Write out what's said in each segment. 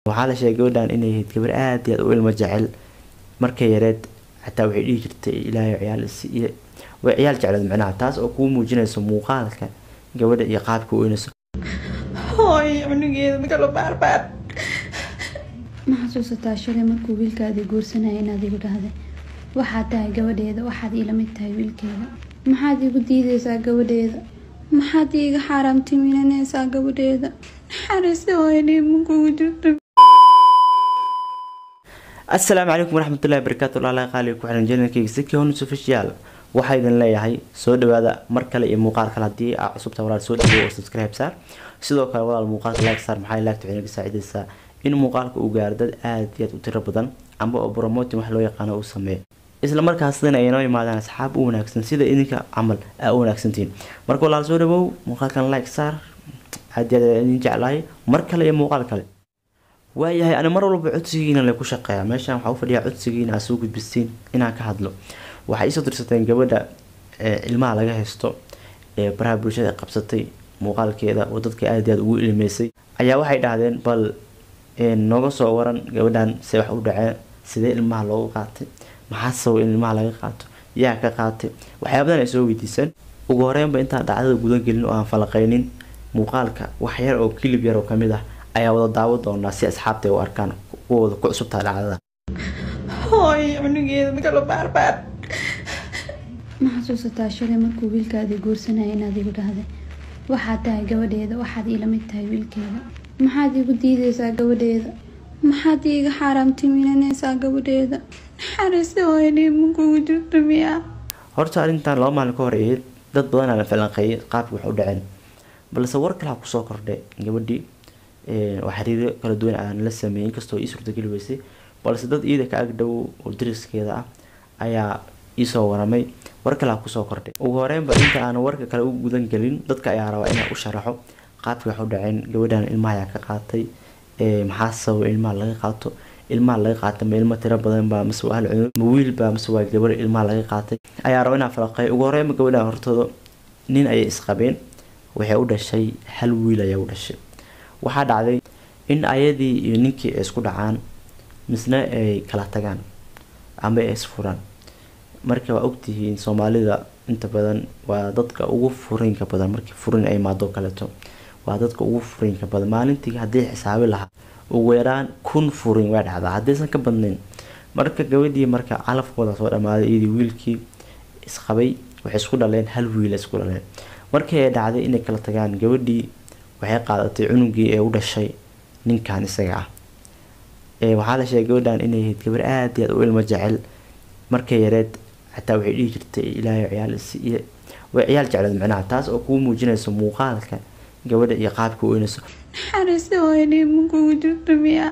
waxaa la sheegay gabadhan inay ahayd gabar aad iyo aad u ilmo jecel markay yareed xataa waxay dhihi jirtay ilaahay ciyaal isiiye way ciyaal jecleed micnaha taas oo kuu muujinayso muuqaalka gabadha iyo qaabka u weynayso hooy cunugeeda magalo baarbaar ma xasuusataa shalay markuu wiilkaadii guursanaya inaad igu dhahday waxaad tahay gabadheeda waxaad iila mid tahay wiilkeeda maxaad igu diideysaa gabadheeda maxaad iiga xaaraamtimiinanaysaa gabadheeda naxariista hooyadii makugu jirto asalaamu calaykum waraxmatullahi barakaatu walaalaha qaaliga ku xiran janalkayga sikihonus official waxaa idin leeyahay soo dhawaada mar kale iyo muuqaal kale haddii aa cusubta walaal soo dhawo oo subscribe saar sidoo kale walaal muuqaalka like saar maxay laagta waxay naga saacidaysaa in muuqaalka uu gaaro dad aad iyo aad u tiro badan amba oo promoting wax loo yaqaano uu sameeyo isla markaasina ay noo yimaadaan asxaab u wanaagsan sida idinka camal aa u wanaagsantihiin marka walaal soo dhawow muuqaalkan like saar aad iyo aad idin jeclahay mar kale iyo muuqaal kale waayahay ani mar walba codsigiina le ku shaqeeya meeshaan waxaa u fadhiyaa codsigiina aa soo gudbistiin inaan ka hadlo waxay iisoo dirsateen gabadha ilmaha laga haysto ee baraha bulshada qabsatay muuqaalkeeda oo dadka aad iyo aad ugu ilmeysay ayaa waxay dhahdeen bal nooga soo waran gabadhan se wax u dhaceen sidee ilmaha loogu qaatay maxaa sabab in ilmaha laga qaato yaa ka qaatay waxyaabadan ay soo weydiiseen ugu horeynba intaan dhacdada gudan gelin oo aan falaqaynin muuqaalka wax yar oo kilib yar oo kamid ah ayaa wada daawo doonaa si asxaabta u arkaan kuwooda ku cusubtaa dhacdada hooy cunugeeda magalo baarbaar ma xasuusataa shalay markuu wiilkaadii guursanaya inaad igu dhahday waxaad tahay gabadheeda waxaad iila mid tahay wiilkeeda maxaad igu diideysaa gabadheeda maxaad iiga xaaraamtimiinanaysaa gabadheeda naxariista hooyadii makugu jirto miyaa horta arrintan laba maalin ka hor ahayd dad badanaa la falanqeeyay qaabki wax u dhaceen balse war kale ha kusoo kordhay gabadhii oo xiriiro kala duwan aan la sameeyay inkastoo ii suurtageli weysay balse dad iida ka agdhow oo dariskeeda ah ayaa iisoo waramay war kale ha kusoo kordhay ugu horeynba inta aan warka kale u gudan gelin dadka ayaa rabaa inaan u sharaxo qaabkii wax u dhaceen gabadhan ilmaha ayaa ka qaatay maxaa sababa ilmaha laga qaato ilmaha laga qaatay ma ilmo tiro badan baa mase waa hal cunug ma wiil baa mase waa gabar ilmaha laga qaatay ayaa raba inaan falaqeeyo ugu horeynba gabadhan hortooda nin ayay isqabeen waxay u dhashay hal wiil ayaa u dhashay waxaa dhacday in ayadii iyo ninkii ay isku dhacaan misna ay kala tagaan ama ay isfuraan marka waa ogtihiin soomaalida inta badan waa dadka ugu furiinka badan markii furin ay imaado kaleeto waa dadka ugu furiinka badan maalintii haddii xisaabi lahaa ugu yaraan kun furin waa dhacdaa haddaysan ka badnayn marka gabadhii marka calafkooda soo dhamaaday iyadii wiilkii isqabay waxay isku dhaleen hal wiil isku dhaleen markii ay dhacday inay kala tagaan gabadhii waxay qaadatay cunugii ee u dhashay ninkan isaga ah waxaa la sheegay gabadhan inay ahayd gabar aad iyo aad u ilmo jecel markay yareed xataa waxay dhihi jirtay ilaahay ciyaal isiiye way ciyaal jecleed micnaha taas oo kuu muujinayso muuqaalka gabadha iyo qaabka u weynayso naxariista hooyadii makugu jirto miyaa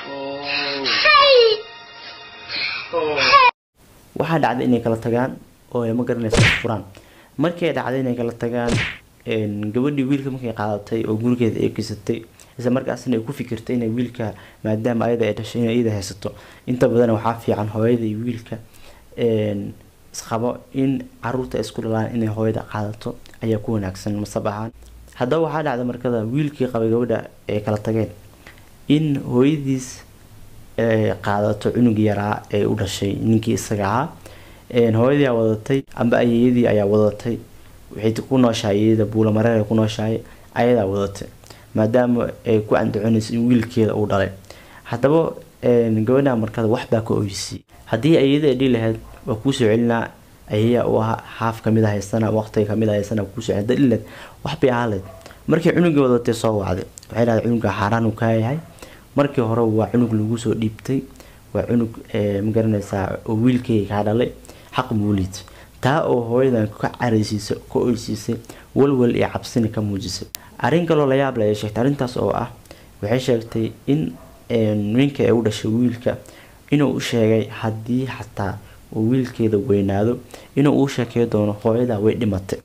waxaa dhacday inay kala tagaan oo ay ma garanaysa furaan markay dhacday inay kala tagaan gabadhii wiilka markay qaadatay oo gurigeeda ay kisatay isla markaasna ay ku fikirtay inay wiilka maadaama ayada ay dhashay inay iyada haysato inta badan waxaa fiican hooyada iyo wiilka isqabo in caruurta ay isku dhalaan inay hooyada qaadato ayaa ku wanaagsan masab ahaan haddaba waxaa dhacday markada wiilkii qabay gabadha ay kala tageen in hooyadiis qaadato cunug yaraa ee u dhashay ninkii isaga ahaa hooyadii aa wadatay amba ayeyadii ayaa wadatay waxay ku nooshahay iyada buulamareer ku nooshahay ayadaa wadatay maadaama ay ku andacoonayso in wiilkeeda uu dhalay haddaba gabadha markada waxbaa ka oysiyay haddii ayada ay dhihi lahayd waa kuusoo celinaa ayayaa u ahaa haaf kamid a haysana waqtiga kamid a haysana kuusoo celin dad dhileed waxbay ahaaleed markii cunugii wadatay soo wacday waxay dhahday cunuga xaaraan uu kaa yahay markii hore waa cunug lagu soo dhiibtay waa cunug magaranaysaa oo wiilkeyga kaa dhalay xaq muuliid taa oo hooyadan ka caraysiisay ka oysiisay walwal iyo cabsina ka muujisay arrin kaloo la yaab leh ay sheegtay arrintaas oo ah waxay sheegtay in ninka ay u dhashay wiilka inuu u sheegay haddii xataa uu wiilkeeda weynaado inuu uu sheekey doono hooyada way dhimatay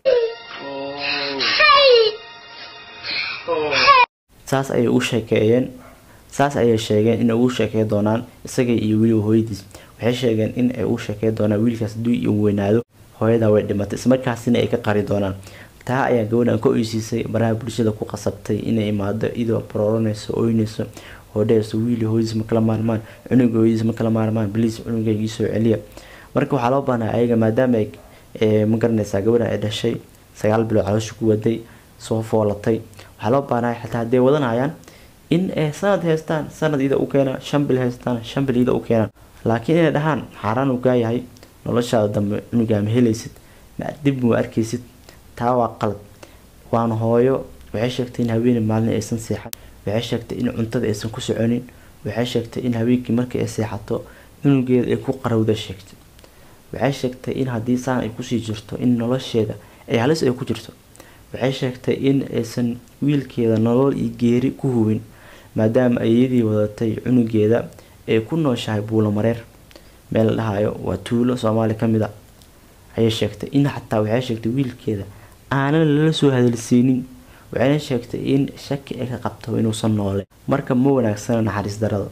saas ayay u sheekeeyeen saas ayay sheegeen inay ugu sheekey doonaan isaga iyo weliba hooyadiis waxay sheegeen in ay u sheekey doonaan wiilkaas haddii uu weynaado hooyada way dhimatay ismarkaasina ay ka qari doonaan taa ayaa gabadhan ka oysiisay baraha bulshada ku qasabtay inay imaado iyadoo barooranayso oynayso oo dhehayso wiili hooyadiis ma kala maarmaan cunuga hooyadiis ma kala maarmaan bliis cunugayga iisoo celiya marka waxaa loo baahnaa ayaga maadaama ay ee, ma garanaysaa gabadhan ay dhashay sagaal bilood caloosha ku waday soo foolatay waxaa loo baahnaa xataa hadday wadanayaan in ay sanad haystaan sanad ida u keenaan shan bil haystaan shan bil ida u keenaan laakiin inay dhahaan xaaraan uu gaayahay noloshaada dambe cunugaa ma helaysid ma dib ma arkaysid taa waa qalad waana hooyo waxay sheegtay in haweeney maalin aysan seexan waxay sheegtay in cuntada aysan ku soconin waxay sheegtay in habeenkii markii ay seexato cunugeeda ay ku qarawda sheegtay waxay sheegtay in haddii saan ay kusii jirto in nolosheeda ay halis ay ku jirto waxay sheegtay in aysan wiilkeeda nolol iyo geeri ku hubin maadaama ayadii wadatay cunugeeda ay ku nooshahay buulo mareer meel la dhahayo waa tuulo soomaali ka mid a ayay sheegtay in xataa waxay sheegtay wiilkeeda aanan lala soo hadalsiinin waxayna sheegtay in shaki ay ka qabto inuusan noole marka ma wanaagsana naxariis darada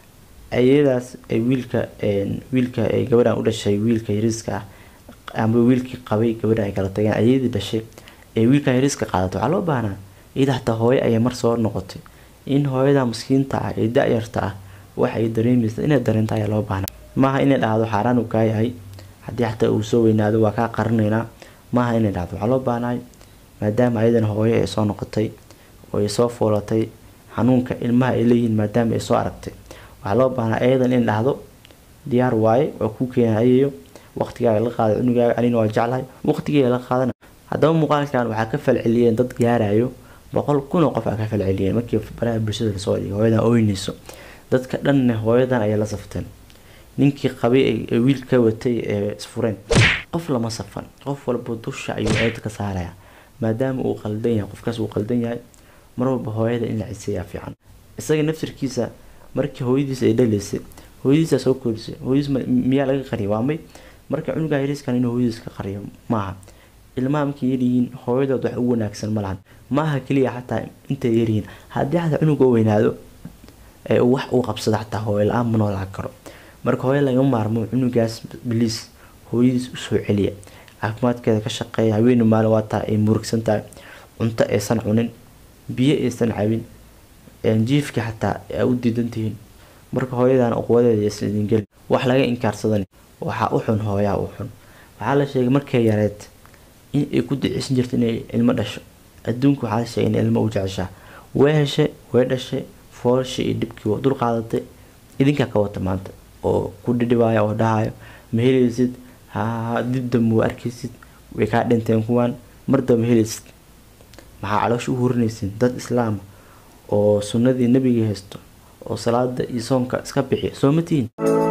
ayadaas ay wiilka een, wiilka ay gabadhan u dhashay wiilka yariiska ah ama wiilkii qabay gabadhan ay kala tageen ayadii dhashay ee wiilkan yariiska qaadato waxaa loo baahnaa iyada xataa hooyo ayay mar soo noqotay in hooyada miskiinta ah ee da-yarta ah wax ay dareemaysa inay dareento ayaa loo baahnaa maaha inay dhahdo xaaraan uu kaa yahay haddii xataa uu soo weynaado waa kaa qarinaynaa maaha inay dhahdo waxaa loo baahnaay maadaama ayadan hooyo ay soo noqotay oo ay soo foolatay xanuunka ilmaha ay leeyihiin maadaama ay soo aragtay waxaa loo baahnaa ayadan in dhahdo diyaar waaye waa kuu keenayayo waqtigaaga la qaada cunugaaga anina waa jeclahay waqtigeeda la qaadana haddaba muuqaalkan waxaa ka falceliyeen dad gaarayo boqol kun oo qof aa ka falceliyeen markii baraha bulshada lasoo dhigay hooyadan ooynayso dadka dhanne hooyadan ayay la safteen ninkii qabay ee- ee wiilka watay ee isfureen qof lama safan qof walba dusha ayuu eeda ka saaraya maadaama uu qaldan yahay qofkaas uu qaldan yahay mar walba hooyada in la ciseeyaa fiican isaga naftirkiisa markii hooyadiis ay dhalaysay hooyadiisaa soo korisay hooyadiis ma- miyaa laga qariya waa may marka cunugaa yariiskan inuu hooyadiis ka qariyo maaha ilmaha markay yaryihiin hooyadood wax u wanaagsan ma lahan maaha keliya xataa intay yaryihiin haddii xataa cunuga u weynaado ee uu wax uu qabsado xataa hooyo la-aan ma noolaan karo marka hooyo laga maarmo cunugaas biliis hooyadiis usoo celiya caafimaadkeeda ka shaqeeya haweeni maalin waa taa ay murugsan tahay cunto aysan cunin biyo aysan cabin een jiifka xataa aa u diidan tihiin marka hooyadan uqwadeeda aysan idin gelin wax laga inkaarsadan waxaa u xun hooyaa u xun waxaa la sheegay markay yareed in ay ku duceysan jirto inay ilmo dhasho adduunka waxaa la sheegay in ilmo u jeceshaa way heshay way dhashay foolshii iyo dhibkii waa dul qaadatay idinkaa ka wata maanta oo ku dhidhibaaya oo dhahayo ma helaysid ha dib dambe waa arkaysid way kaa dhinteen kuwaan mar damba helaysid maxaa caloosha u hurinaysin dad islaama oo sunnadii nebiga haysto oo salaada iyo soomka iska bixiya soo ma tihiin